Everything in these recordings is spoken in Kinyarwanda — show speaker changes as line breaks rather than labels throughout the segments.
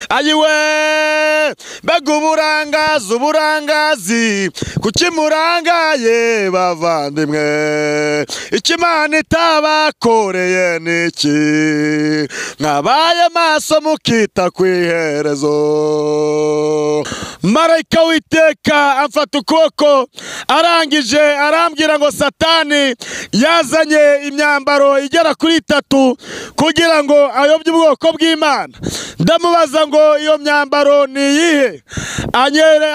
ayiwe mbega uburangazi uburangazi kuki murangaye bavandimwe icyo imana itabakoreye ni iki mwabaye maso mukita ku iherezo marayika witeka amfata ukuboko arangije arambwira ngo satani yazanye imyambaro igera kuri itatu kugira ngo ayobye ubwoko bw'imana ndamubaza ngo iyo myambaro ni iyihe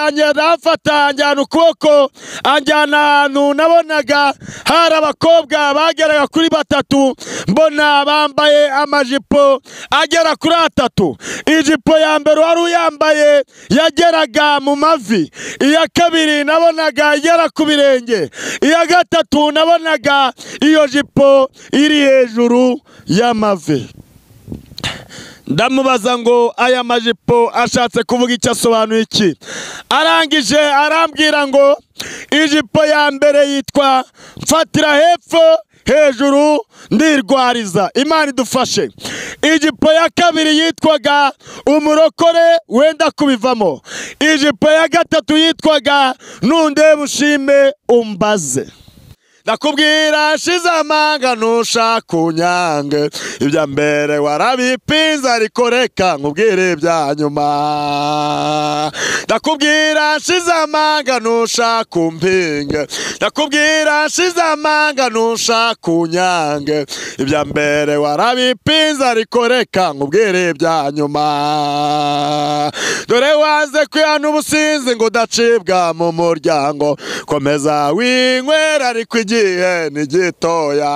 anyera amfata anjyana ukuboko anjyana ahantu nabonaga hari abakobwa bageraga kuri batatu mbona bambaye amajipo agera kuri atatu ijipo ya mbere wari uyambaye yageraga mu mavi iya kabiri nabonaga igera ku birenge iya gatatu nabonaga iyo jipo iri hejuru y'amavi ndamubaza ngo aya majipo ashatse kuvuga icyo asobanuye iki arangije arambwira ngo ijipo ya mbere yitwa mfatira hepfo hejuru ndirwariza imana idufashe ijipo ya kabiri yitwaga umurokore wenda kubivamo ijipo ya gatatu yitwaga nundeba ushime umbaze nakubwira shize amanga ntushaka unyange ibya mbere warabipinze ariko reka nkubwire ibya nyuma ndakubwira shize amanga ntushaka umpinge ndakubwira shize amanga ntushaka unyange ibya mbere warabipinze ariko reka nkubwire ibya nyuma dore waze kwihana ubusinzi ngo udacibwa mu muryango komeza winywera ariko igihe ni gitoya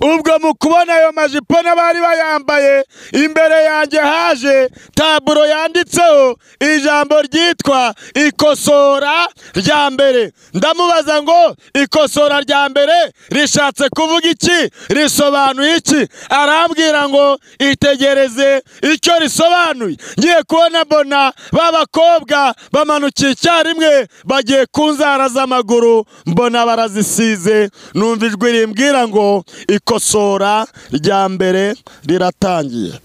ubwo mu kubona ayo majipo n'abari bayambaye imbere yanjye haje taburo yanditseho ijambo ryitwa ikosora rya mbere ndamubaza ngo ikosora rya mbere rishatse kuvuga iki risobanuye iki arambwira ngo itegereze icyo risobanuye ngiye kubona mbona ba bakobwa bamanukiye icyarimwe bagiye ku nzara z'amaguru mbona barazisize numva ijwi rimbwira ngo ikosora rya mbere riratangiye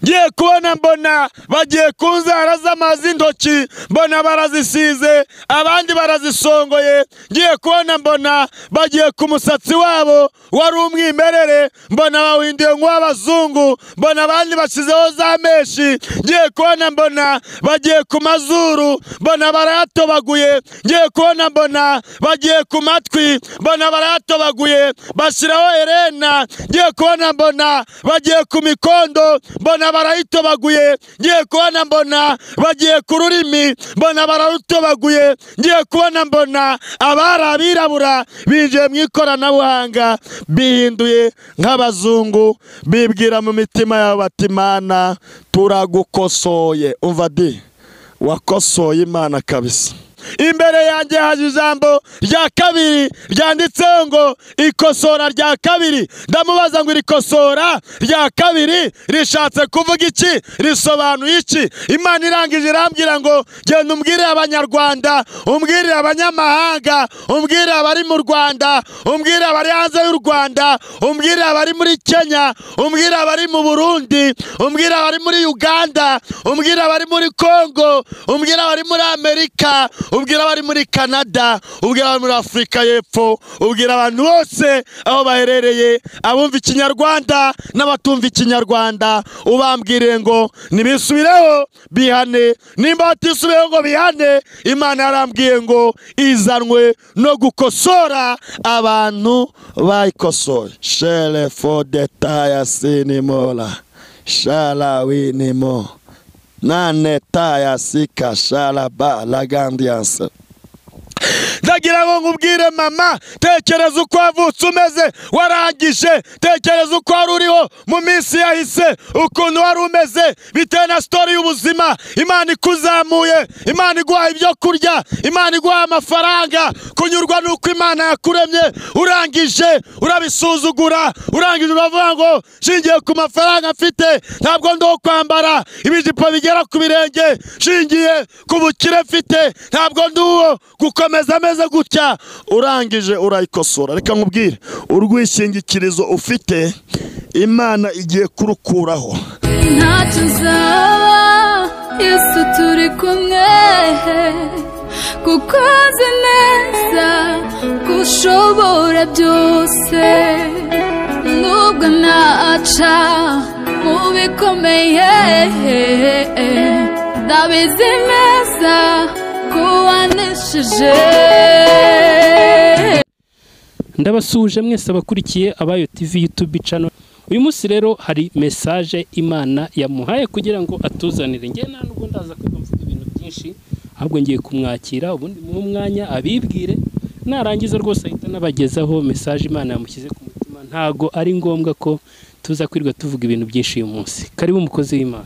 ngiye kubona mbona bagiye ku nzara z'amazi intoki mbona barazisize abandi barazisongoye ngiye kubona mbona bagiye ku musatsi wabo wari umwimerere mbona bawindiye nk'uw'abazungu mbona abandi bashyizeho za meshi ngiye kubona mbona bagiye ku mazuru mbona barayatobaguye ngiye kubona mbona bagiye ku matwi mbona barayatobaguye bashyiraho herena ngiye kubona mbona bagiye ku mikondo mbona barayitobaguye ngiye kubona mbona bagiye ku rurimi mbona bararutobaguye ngiye kubona mbona abari abirabura binjiye mu ikoranabuhanga bihinduye nk'abazungu bibwira mu mitima yabo bati imana turagukosoye umva di wakosoye imana kabisa imbere yanjye haje ijambo rya kabiri ryanditseho ngo ikosora rya kabiri ndamubaza ngo iri kosora rya kabiri rishatse kuvuga iki risobanuye iki imana irangije irambwira ngo genda umbwire abanyarwanda umbwire abanyamahanga umbwire abari mu rwanda umbwire abari hanze y'u rwanda umbwire abari muri kenya umbwire abari mu burundi umbwire abari muri uganda umbwire abari muri kongo umbwire abari muri amerika ubwira abari muri canada ubwira abari muri afurika y'epfo ubwira abantu bose aho baherereye abumva ikinyarwanda n'abatumva ikinyarwanda ubambwire ngo ntibisubireho bihane nimba batisubiyeho ngo bihane imana yarambwiye ngo izanwe no gukosora abantu bayikosoye shere fo detaya sinimora sharawinimo nane taya sika sharaba lagandiyanse ndagira ngo nkubwire mama tekereza uko wavutse umeze warangije tekereza uko wari uriho mu minsi yahise ukuntu wari umeze bitewe na sitori y'ubuzima imana ikuzamuye imana iguha ibyo kurya imana iguha amafaranga kunyurwa n'uko imana yakuremye urangije urabisuzugura urangije uravuga ngo shingiye ku mafaranga mfite ntabwo ndo kwambara ibijipo bigera ku birenge shingiye ku bukire mfite ntabwo ndi uwo gukomeza ameze imeze gutya urangije urayikosora reka nkubwire urwishingikirizo ufite imana igiye kurukuraho
ntacyo uzaba yesu turi kumwe kuko uzi neza ko ushobora byose nubwo naca mu bikomeye ndabizi neza ko waneshije
ndabasuhuje mwese abakurikiye abayo tv youtube channel uyu munsi rero hari mesaje imana yamuhaye kugira ngo atuzanire njye nta nubwo ndaza kwiga mvuga ibintu byinshi ahubwo ngiye kumwakira ubundi mu mwanya abibwire narangiza rwose ahita anabagezaho mesaje imana yamushyize ku mutima ntago ari ngombwa ko tuza kwirirwa tuvuga ibintu byinshi uyu munsi karibu umukozi w'imana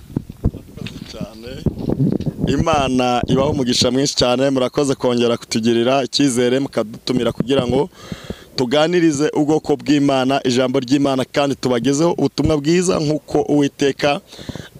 imana ibaho umugisha mwinshi cyane murakoze kongera kutugirira icyizere mukadutumira kugira ngo tuganirize ubwoko bw'imana ijambo ry'imana kandi tubagezeho ubutumwa bwiza nk'uko uwiteka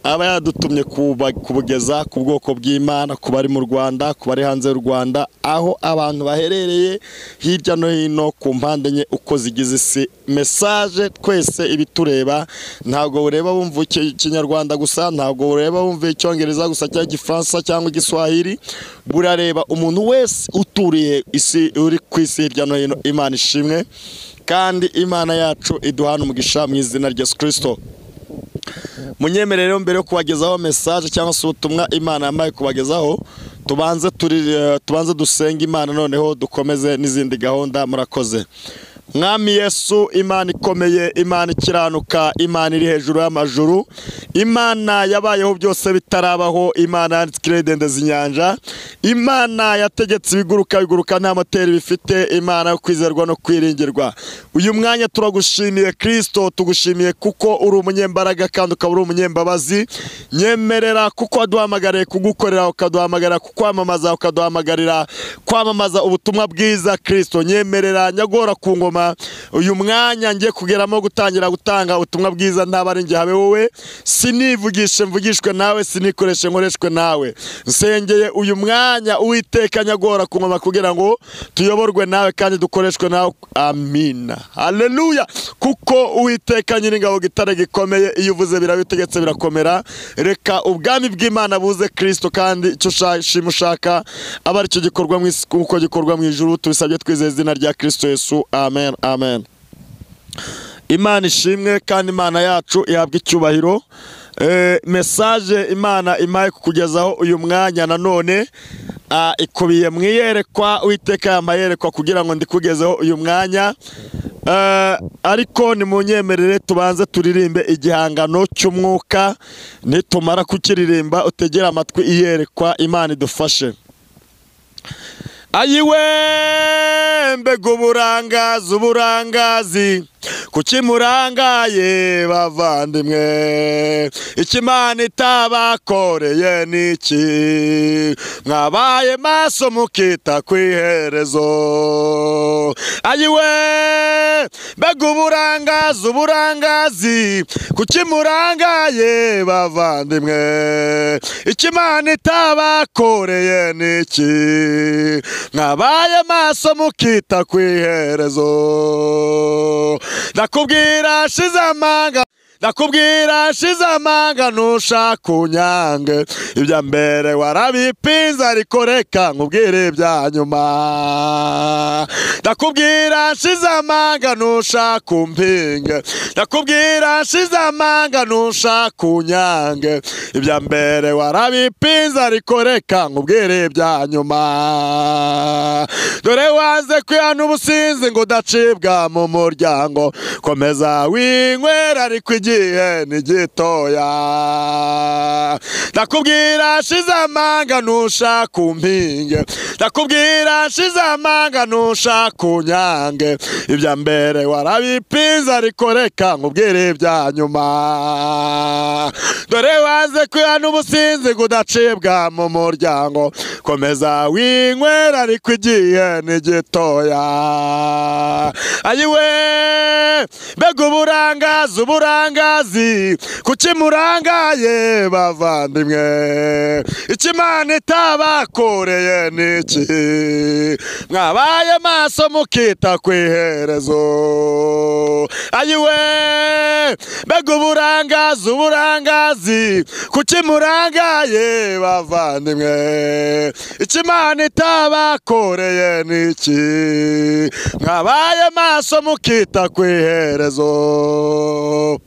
aba yadutumye kuba- kubugeza ku bwoko bw'imana ku bari mu rwanda ku bari hanze y'u rwanda aho abantu baherereye hirya no hino ku mpande enye uko zigize isi mesaje twese ibitureba ntabwo ureba wumva iki- ikinyarwanda gusa ntabwo ureba wumva icyongereza gusa cyangwa igifaransa cyangwa igiswahili burareba umuntu wese uturiye isi uri ku isi hirya no hino imana ishimwe kandi imana yacu iduhana umugisha mu izina rya yesu kirisito munyemere rero mbere yo kubagezaho mesaje cyangwa se ubutumwa imana yamaye kubagezaho tubanze turi- eh, tubanze dusenge imana noneho dukomeze n'izindi gahunda murakoze mwami yesu imana ikomeye imana ikiranuka imana iri hejuru y'amajuru imana yabayeho byose bitarabaho imana yanditswe irendendeza inyanja imana yategetse ibiguruka biguruka nta moteri bifite imana yo kwizerwa no kwiringirwa uyu mwanya turagushimiye kirisito tugushimiye kuko uri umunyembaraga kandi ukaba uri umunyembabazi nyemerera kuko waduhamagariye kugukorera ukaduhamagarira kukwamamaza ukaduhamagarira kwamamaza ubutumwa bwiza kirisito nyemerera nyagora ku ngoma uyu mwanya ngiye kugeramo gutangira gutanga ubutumwa bwiza ntaba ari njye habe wowe sinivugishe mvugishwe nawe sinikoreshe nkoreshwe nawe nsengeye uyu mwanya uwiteka nyagora ku ngoma kugira ngo tuyoborwe nawe kandi dukoreshwe nawe amina haleluya kuko uwiteka nyiringabo gitare gikomeye iyo uvuze birabitegetse birakomera reka ubwami bw'imana buze kirisito kandi icyo ushima ushaka aba aricyo gikorwa mu isi kuko gikorwa mu ijuru tubisabye twizeye izina rya kirisito yesu amen amen imana ishimwe kandi imana yacu ihabwa icyubahiro Eh, mesaje imana imaye kukugezaho uyu mwanya nanone ah, ikubiye mu iyerekwa uwiteka yamayerekwa kugira ngo ndikugezeho uyu mwanya Eh, ariko nimunyemerere tubanze turirimbe igihangano cy'umwuka nitumara kukiririmba utegere amatwi iyerekwa imana idufashe ayiwe mbega uburangazi uburangazi kuki murangaye bavandimwe ikimana itabakoreye ni iki mwabaye maso mukita ku iherezo ayiwe mbega uburangazi uburangazi kuki murangaye bavandimwe ikimana itabakoreye ni iki mwabaye maso mukita ku iherezo ndakubwira shize amanga ndakubwira shize amanga ntushaka unyange ibya mbere warabipinze ariko reka nkubwire ibya nyuma ndakubwira shize amanga ntushaka umpinge ndakubwira shize amanga ntushaka unyange ibya mbere warabipinze ariko reka nkubwire ibya nyuma dore wanze kwihana ubusinzi ngo udacibwa mu muryango komeza winywera ariko igihe ni gitoya ndakubwira shize amanga ntushaka umpinge ndakubwira shize amanga ntushaka unyange ibya mbere warabipinze ariko reka nkubwire ibya nyuma
dore waze kwihana ubusinzi kudacibwa mu muryango komeza winywera ariko igihe ni gitoya ayiwe mbega uburangazi uburangazi kuki murangaye bavandimwe ikimana itabakoreye ni iki mwabaye maso mukita ku iherezo ayiwe mbega uburangazi uburangazi kuki murangaye bavandimwe ikimana itabakoreye ni iki mwabaye maso mukita ku iherezo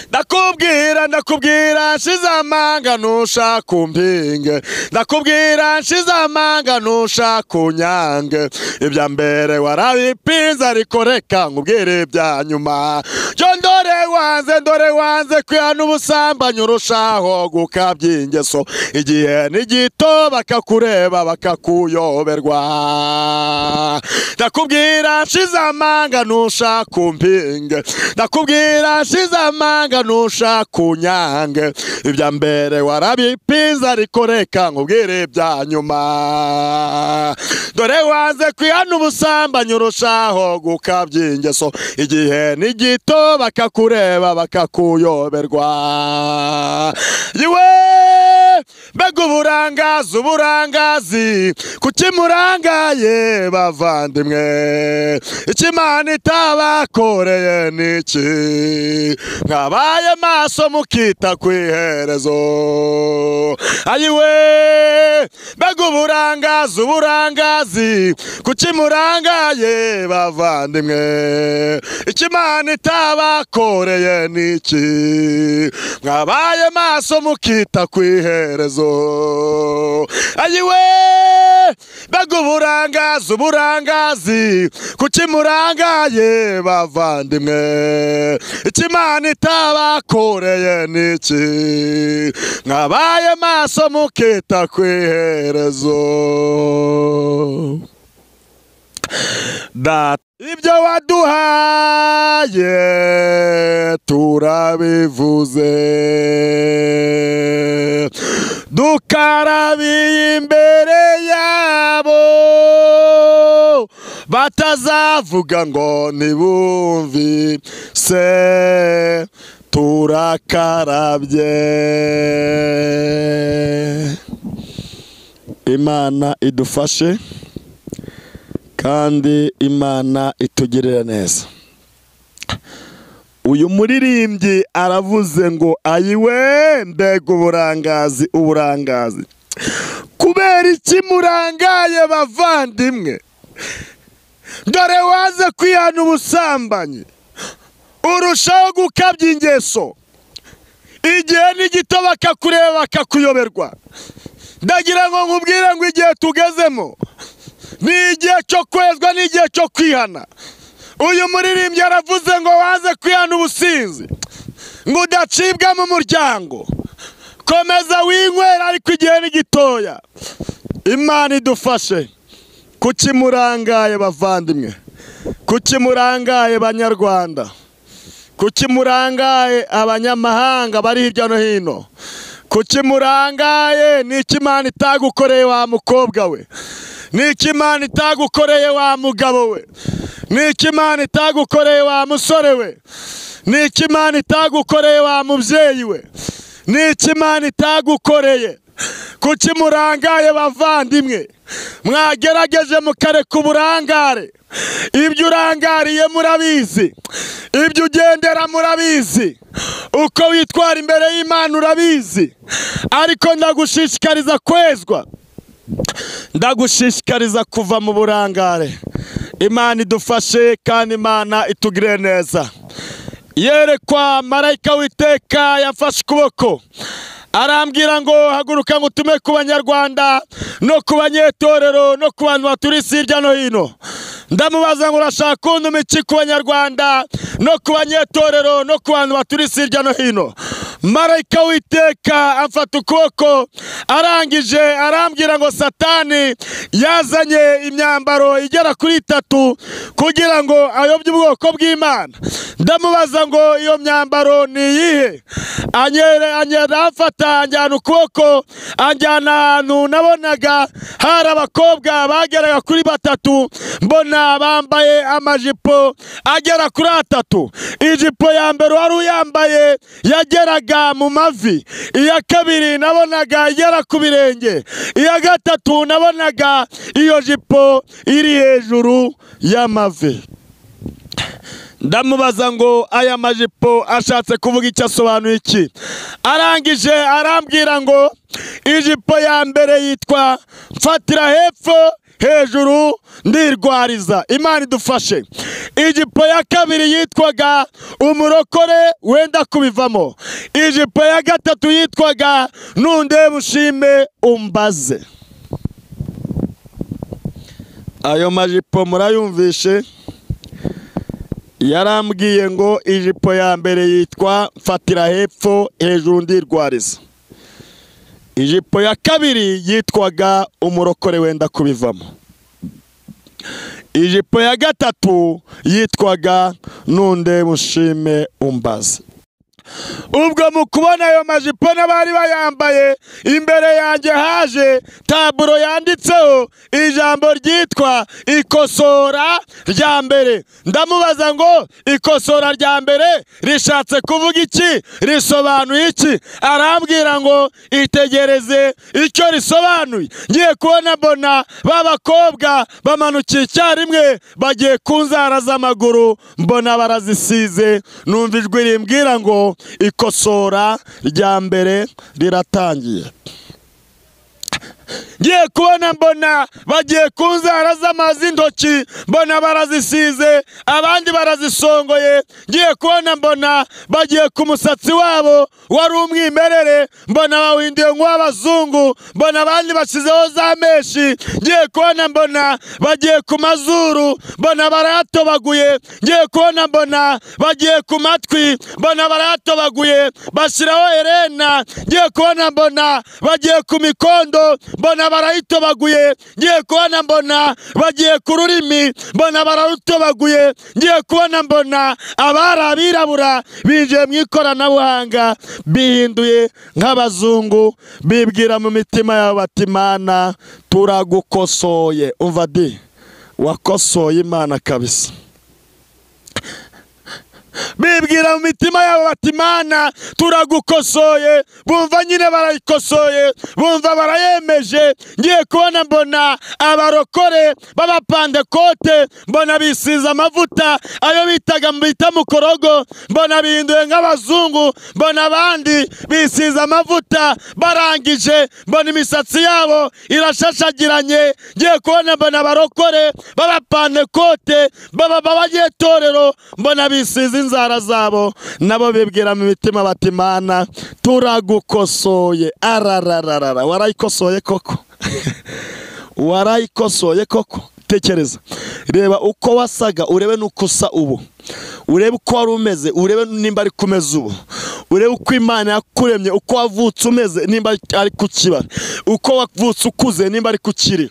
ndakubwira ndakubwira nshize amanga ntushaka umpinge ndakubwira nshize amanga ntushaka unyange ibya mbere warabipinze ariko reka nkubwire ibya nyuma byo ndore wanze ndore wanze kwihana ubusambanyi urushaho gukabya ingeso igihe ni gito bakakureba bakakuyoberwa ndakubwira nshize amanga ntushaka umpinge ndakubwira nshize amanga ntushaka unyange ibya mbere warabipinze ariko reka nkubwire ibya nyuma dore wanze kwihana ubusambanyi urushaho gukabya ingeso igihe ni gito bakakureba bakakuyoberwa yewe mbega uburangazi uburangazi kuki murangaye bavandimwe ikimana itabakoreye ni iki mwabaye maso mukita ku iherezo ayiwe mbega uburangazi uburangazi kuki murangaye bavandimwe ikimana itabakoreye ni iki mwabaye maso mukita ku iherezo ayiwe mbega uburangazi uburangazi kuki murangaye bavandimwe ikimana itabakoreye ni iki mwabaye maso mukita ku iherezo data ibyo waduhaye turabivuze dukarabiye imbere yabo batazavuga ngo ntibumvise turakarabye imana idufashe kandi imana itugirira neza uyu muririmbyi aravuze ngo ayiwe mbega uburangazi uburangazi kubera iki murangaye bavandimwe dore waze kwihana ubusambanyi urushaho gukabya ingeso igihe ni gito bakakureba bakakuyoberwa ndagira ngo nkubwire ngo igihe tugezemo ni igihe cyo kwezwa ni igihe cyo kwihana uyu muririmbyi aravuze ngo waze kwihana ubusinzi ngo udacibwa mu muryango komeza winywera ariko igihe ni gitoya imana idufashe kuki murangaye bavandimwe kuki murangaye banyarwanda kuki murangaye abanyamahanga bari hirya no hino kuki murangaye ni imana itagukoreye wa mukobwa we ni imana itagukoreye wa mugabo we ni imana itagukoreye wa musore we ni imana itagukoreye wa mubyeyi we ni imana itagukoreye kuki murangaye bavandimwe mwagerageje mukareka uburangare ibyo urangariye murabizi ibyo ugendera murabizi uko witwara imbere y'imana urabizi ariko ndagushishikariza kwezwa ndagushishikariza kuva mu burangare imana idufashe kandi imana itugire neza yerekwa marayika witeka yafashe ukuboko arambwira ngo haguruka ngo utume ku banyarwanda no ku banyetorero no ku bantu baturisi hirya no hino ndamubaza ngo urashaka kunduma iki ku banyarwanda no ku banyetorero no ku bantu baturisi hirya no hino marayika w'iteka amfata ukuboko arangije arambwira ngo satani yazanye imyambaro igera kuri itatu kugira ngo ayobye ubwoko bw'imana ndamubaza ngo iyo myambaro ni iyihe anyere anyera amfata anjyana ukuboko anjyana ahantu nabonaga hari abakobwa bageraga kuri batatu mbona bambaye amajipo agera kuri atatu ijipo ya mbere wari uyambaye yageraga mu mavi iya kabiri nabonaga igera ku birenge iya gatatu nabonaga iyo jipo iri hejuru y'amavi ndamubaza ngo aya majipo ashatse kuvuga icyo asobanuye iki arangije arambwira ngo ijipo ya mbere yitwa mfatira hepfo hejuru ndirwariza imana idufashe ijipo ya kabiri yitwaga umurokore wenda kubivamo ijipo ya gatatu yitwaga nundebe ushime umbaze ayo majipo murayumvishe yarambwiye ngo ijipo ya mbere yitwa mfatira hepfo hejuru ndirwariza ijipo ya kabiri yitwaga umurokore wenda kubivamo ijipo ya gatatu yitwaga nunde mushime umbaze ubwo mu kubona ayo majipo n'abari bayambaye imbere yanjye haje taburo yanditseho ijambo ryitwa ikosora rya mbere ndamubaza ngo ikosora rya mbere rishatse kuvuga iki risobanuye iki arambwira ngo itegereze icyo risobanuye ngiye kubona mbona ba bakobwa bamanukiye icyarimwe bagiye ku nzara z'amaguru mbona barazisize numva ijwi rimbwira ngo ikosora rya mbere riratangiye ngiye kubona mbona bagiye ku nzara z'amazi intoki mbona barazisize abandi barazisongoye ngiye kubona mbona bagiye ku musatsi wabo wari umwimerere mbona bawindiye nk'uw'abazungu mbona abandi bashyizeho za meshi ngiye kubona mbona bagiye ku mazuru mbona barayatobaguye ngiye kubona mbona bagiye ku matwi mbona barayatobaguye bashyiraho herena ngiye kubona mbona bagiye ku mikondo mbona barayitobaguye ngiye kubona mbona bagiye ku rurimi mbona bararutobaguye ngiye kubona mbona abari abirabura binjiye mu ikoranabuhanga bihinduye nk'abazungu bibwira mu mitima yabo bati imana turagukosoye umva di wakosoye imana kabisa bibwira mu mitima yabo bati imana turagukosoye bumva nyine barayikosoye bumva barayemeje ngiye kubona mbona abarokore b'abapandekote mbona bisize amavuta ayo bitaga bita mukorogo mbona bihinduye nk'abazungu mbona abandi bisize amavuta barangije mbona imisatsi yabo irashashagiranye ngiye kubona mbona abarokore b'abapandekote baba b'abanyetorero mbona bisize inzara zabo nabo bibwira mu mitima bati imana turagukosoye ararararara warayikosoye koko warayikosoye koko tekereza reba uko wasaga urebe n'uko usa ubu urebe uko wari umeze urebe nimba ari kumeza ubu urebe uko imana yakuremye uko wavutse umeze nimba ari ku kibara uko wavutse ukuze nimba ari ku kiri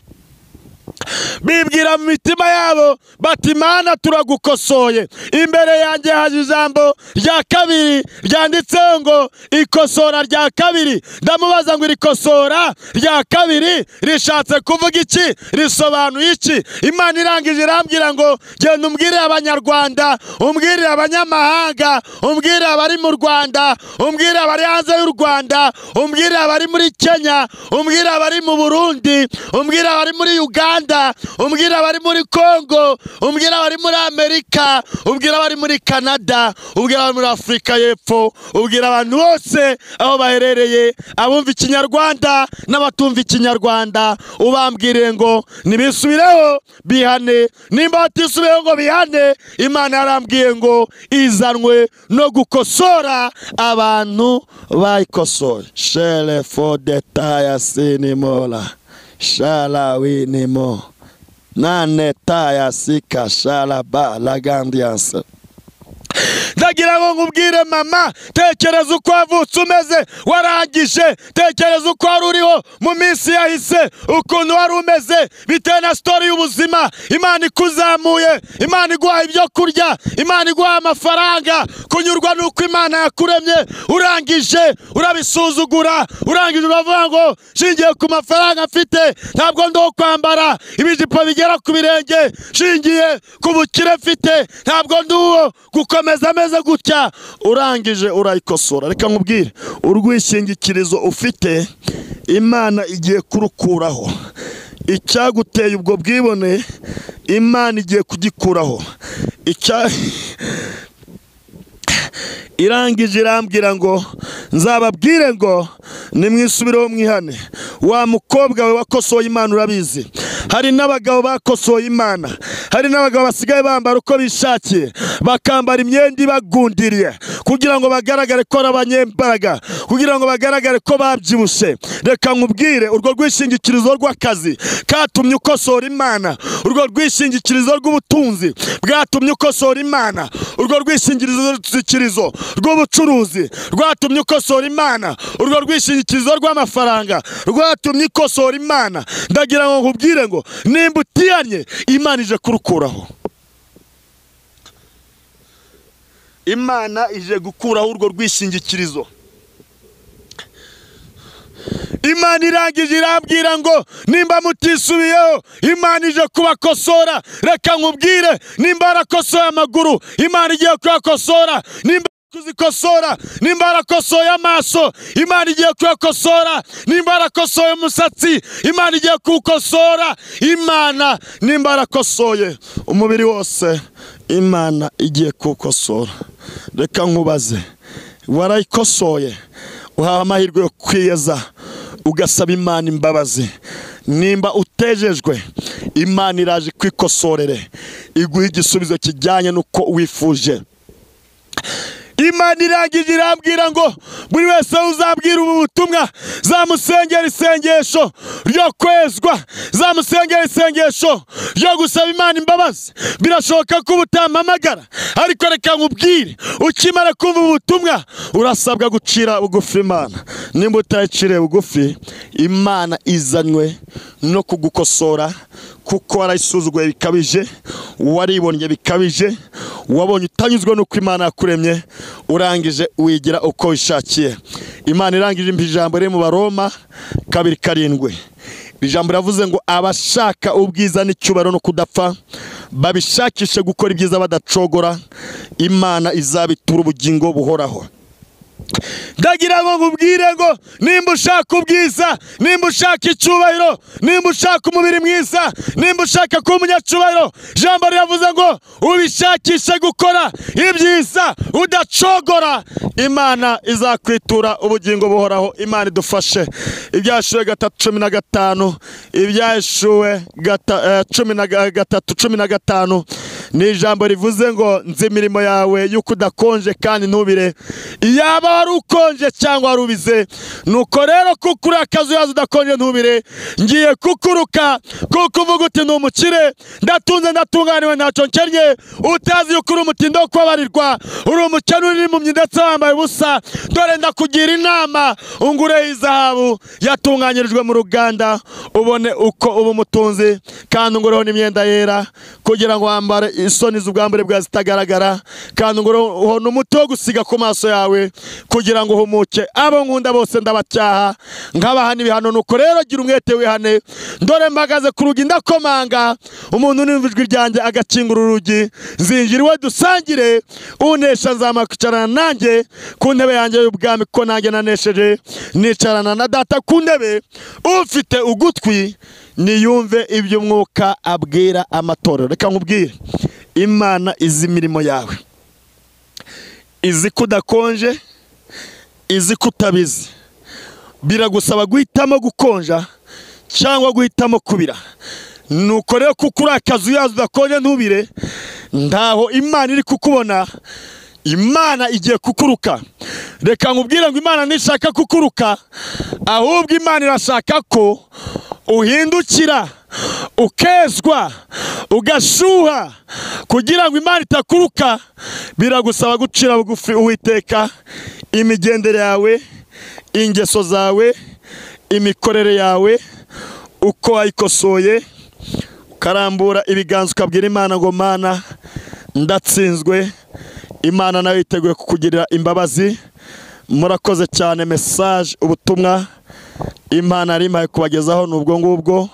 bibwira mu mitima yabo bati imana turagukosoye imbere yanjye haje ijambo rya kabiri ryanditseho ngo ikosora rya kabiri ndamubaza ngo iri kosora rya kabiri rishatse kuvuga iki risobanuye iki imana irangije irambwira ngo genda umbwirire abanyarwanda umbwirire abanyamahanga umbwirire abari mu rwanda umbwirire abari hanze y'u rwanda umbwirire abari muri kenya umbwirire abari mu burundi umbwirire abari muri uganda Rwanda, umbwira abari muri Kongo, umbwira abari muri Amerika, umbwira abari muri Canada, umbwira abari muri Afurika y'Epfo, umbwira abantu bose aho baherereye, abumva ikinyarwanda n'abatumva ikinyarwanda, ubambwiriye ngo nibisubireho bihane, nimba batisubireho ngo bihane, Imana yarambwiye ngo izanwe no gukosora abantu bayikosore. Shere for the tire sinimora. shala winimo nane taya sika shala ba lagandianse ndagira ngo wowe nkubwire mama tekereza uko wavutse umeze warangije tekereza uko wari uriho mu minsi yahise ukuntu wari umeze bitewe na sitori y'ubuzima imana ikuzamuye imana iguha ibyo kurya imana iguha amafaranga kunyurwa n'uko imana yakuremye urangije urabisuzugura urangije uravuga ngo shingiye ku mafaranga mfite ntabwo ndiho kwambara ibijipo bigera ku birenge shingiye ku bukire mfite ntabwo ndi uwo gukomeza ameze gutya urangije urayikosora reka nkubwire urwishyingikirizo ufite imana igiye kurukuraho icyaguteye ubwo bwibone imana igiye kugikuraho icya irangije irambwira ngo nzababwire ngo nimwisubireho mwihane wa mukobwa we wakosoye imana urabizi hari n'abagabo bakosoye imana hari n'abagabo basigaye bambara uko bishakiye bakambara imyenda ibagundiriye kugira ngo bagaragare ko ari abanyembaraga kugira ngo bagaragare ko babyibushye reka nkubwire urwo rwishingikirizo rw'akazi katumye ukosora imana urwo rwishingikirizo rw'ubutunzi bwatumye ukosora imana urwo rwishingikirizo rw'ubucuruzi rwatumye ukosora imana urwo rwishingikirizo rw'amafaranga rwatumye ikosora imana ndagira ngo nkubwire ngo nimba utiyanye imana ije kurukuraho imana ije gukuraho urwo rwishingikirizo imana irangije irambwira ngo nimba mutisubiyeho imana ije kubakosora reka nkubwire nimba harakosoye amaguru imana igiye kuyakosora nimba kuzikosora nimba harakosoye amaso imana igiye kuyakosora nimba harakosoye umusatsi imana igiye kuwukosora imana nimba harakosoye umubiri wose imana igiye kuwukosora reka nkubaze warayikosoye uhawe amahirwe yo kwiyeza ugasaba imana imbabazi nimba utejejwe imana iraje kwikosorere iguha igisubizo kijyanye n'uko wifuje imana irangije irambwira ngo buri wese uzabwira ubu butumwa zamusengera isengesho ryo kwezwa zamusengera isengesho ryo gusaba imana imbabazi birashoboka ko uba utampamagara ariko reka nkubwire ukimara kumva ubu butumwa urasabwa gucira bugufi imana nimba utayiciriye bugufi imana izanywe no kugukosora kuko warayisuzuguye bikabije waribonye bikabije wabonye utanyuzwe n'uko imana yakuremye urangije wigira uko wishakiye imana irangije ijambo riri mu baroma kabiri karindwi ijambo riravuze ngo abashaka ubwiza n'icyubahiro no kudapfa babishakishe gukora ibyiza badacogora imana izabitura ubugingo buhoraho ndagira ngo nkubwire ngo nimba ushaka ubwiza nimba ushaka icyubahiro nimba ushaka umubiri mwiza nimba ushaka kuba umunyacyubahiro ijambo riravuze ngo ubishakishe gukora ibyiza udacogora imana izakwitura ubugingo buhoraho imana idufashe ibyashuwe gatatu cumi na gatanu ibyashuwe gata- eh, cumi na ga- gatatu cumi na gatanu ni ijambo rivuze ngo nzi imirimo yawe y'uko udakonje kandi ntubire yaba wari ukonje cyangwa wari ubize nuko rero kuko uri akazuyaza udakonje ntubire ngiye kukuruka kuko uvuga uti ni umukire ndatunze ndatunganiwe ntacyo nkennye utazi yuko uri umutindi wo kubabarirwa uri umukene uri impumyi ndetse wambaye ubusa dore ndakugira inama ungureho izahabu yatunganyirijwe mu ruganda ubone uko uba umutunzi kandi ungureho n'imyenda yera kugira ngo wambare isoni z'ubwambure bwawe zitagaragara kandi ungureho n'umuti wo gusiga ku maso yawe kugira ngo uhumuke abo nkunda bose ndabacyaha nkabaha n'ibihano nuko rero gira umwete wihane dore mpagaze ku rugi ndakomanga umuntu unumva ijwi ryanjye agakingura urugi nzinjira iwe dusangire unesha nzamuha kwicarana nanjye ku ntebe yanjye y'ubwami kuko nanjye nanesheje nicarana na data ku ntebe ufite ugutwi niyumve ibyo umwuka abwira amatorero reka nkubwire imana izi imirimo yawe izi ko udakonje izi ko utabizi biragusaba guhitamo gukonja cyangwa guhitamo kubira nuko rero kuko uri akazuyaza udakonje ntubire ntaho imana iri kukubona imana igiye kukuruka reka nkubwire ngo imana ntishaka kukuruka ahubwo imana irashaka ko uhindukira ukezwa ugashyuha kugira ngo imana itakuruka biragusaba gucira bugufi uwiteka imigendere yawe ingeso zawe imikorere yawe uko wayikosoye ukarambura ibiganza ukabwira imana ngo mana ndatsinzwe imana nayo yiteguye kukugirira imbabazi murakoze cyane mesaje ubutumwa imana yari imaye kubagezaho ni ubwo ngubwo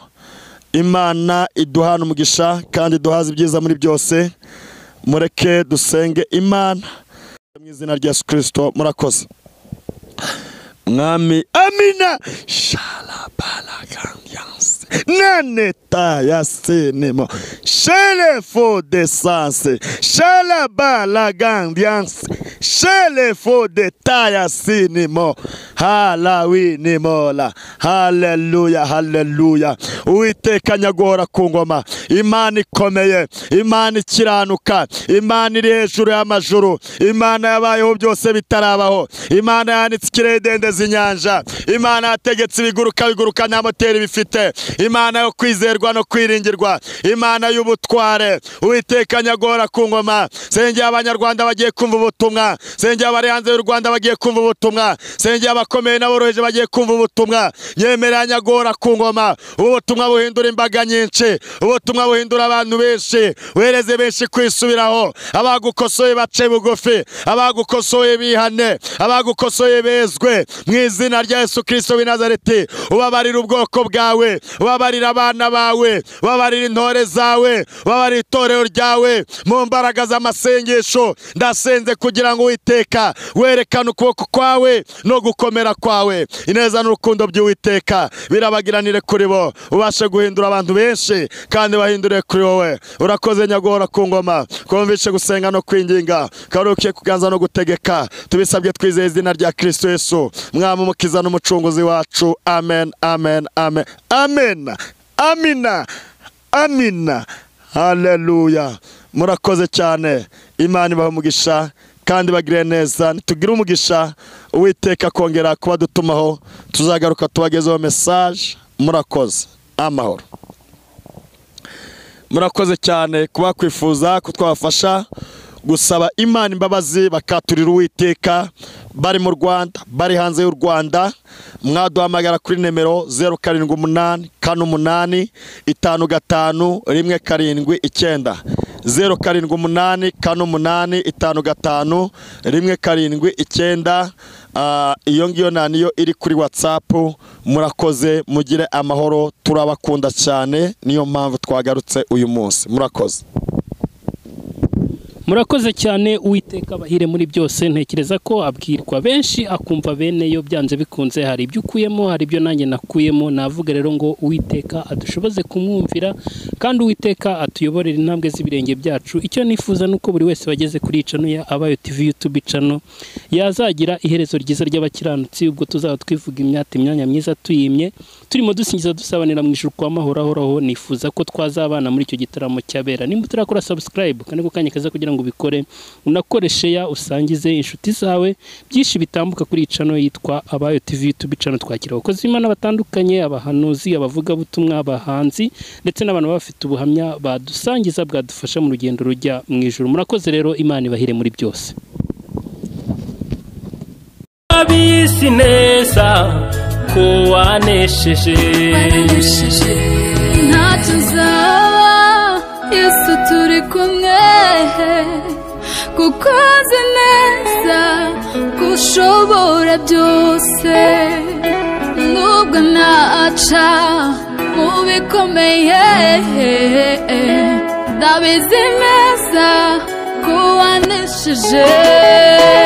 imana iduhana umugisha kandi iduhaze ibyiza muri byose mureke dusenge imana mu izina rya yesu kirisito murakoze mwami amina sharabaraganyanse naneta ya senemo sherefo de sanse sharabaraganyanse sherefo de taya sinimo harawinimora haleluya haleluya uwiteka nyaguhora ku ngoma imana ikomeye imana ikiranuka imana iri hejuru y'amajuru imana yabayeho byose bitarabaho imana yanitse ikirere idendeza inyanja imana yategetse ibiguruka biguruka nta moteri bifite imana yo kwizerwa no kwiringirwa imana y'ubutware uwiteka nyagora ku ngoma sengera abanyarwanda bagiye kumva ubutumwa sengera abari hanze y'u rwanda bagiye kumva ubutumwa sengera abakomeye n'aboroheje bagiye kumva ubutumwa nyemerera nyagora ku ngoma ubutumwa buhindura imbaga nyinshi ubutumwa buhindura abantu benshi wereze benshi kwisubiraho abagukosoye bace bugufi abagukosoye bihane abagukosoye bezwe mu izina rya yesu kirisito w'i nazareti ubabarira ubwoko bwawe ubabarira abana bawe ubabarira intore zawe ubabarira itorero ryawe mu mbaraga z'amasengesho ndasenze kugira ngo uwiteka werekane ukuboko kwawe no gukomera kwawe ineza n'urukundo by'uwiteka birabagiranire kuri bo ubashe guhindura abantu benshi kandi bahindure kuri wowe urakoze nyagora ku ngoma twumvishe gusenga no kwinginga karuke kuganza no gutegeka tubisabye twizeye izina rya kirisito yesu mwami umukiza n'umucunguzi wacu amen amen amen amen amina amina haleluya murakoze cyane imana ibaha umugisha kandi bagire neza nitugire umugisha uwiteka akongera kubadutumaho tuzagaruka tubagezeho mesaje murakoze amahoro murakoze cyane kuba kwifuza ko twabafasha gusaba imana imbabazi bakaturira uwiteka bari mu rwanda bari hanze y'u rwanda mwaduhamagara kuri nimero zeru karindwi umunani kane umunani itanu gatanu rimwe karindwi icyenda zeru karindwi umunani kane umunani itanu gatanu rimwe karindwi icyenda Ah, iyo ngiyo nta niyo iri kuri watsapu murakoze mugire amahoro turabakunda cyane niyo mpamvu twagarutse uyu munsi murakoze
murakoze cyane uwiteka abahire muri byose ntekereza ko abwirwa benshi akumva bene yo byanze bikunze hari ibyo ukuyemo hari ibyo nanjye nakuyemo navuga rero ngo uwiteka adushoboze kumwumvira kandi uwiteka atuyoborere intambwe z'ibirenge byacu icyo nifuza ni uko buri wese wageze kuri iyi cano ya abayo tv youtube cano yazagira iherezo ryiza ry'abakiranutsi ubwo tuzaba twivuga imyata imyanya myiza tuyimye turimo dusingiza dusabanira mu ijuru kwa mahoro ahoraho nifuza ko twazabana muri icyo gitaramo cyabera nimba utarakora subscribe kandi ko kanya kaza kugira ngo ubikore unakore sheya usangize inshuti zawe byinshi bitambuka kuri iyi cano yitwa abayo tv youtube cano twakira abakozi b'imana batandukanye abahanuzi abavugabutumwa abahanzi ndetse n'abantu baba bafite ubuhamya badusangiza bwadufasha mu rugendo rujya mu ijuru murakoze rero imana ibahire muri byose
abisi neza ko wanesheje
waraneshije ntacyo uzaba yesu turi kumwe kuko uzi neza ko ushobora byose nubwo ntaca mu bikomeye ndabizi neza ko wanesheje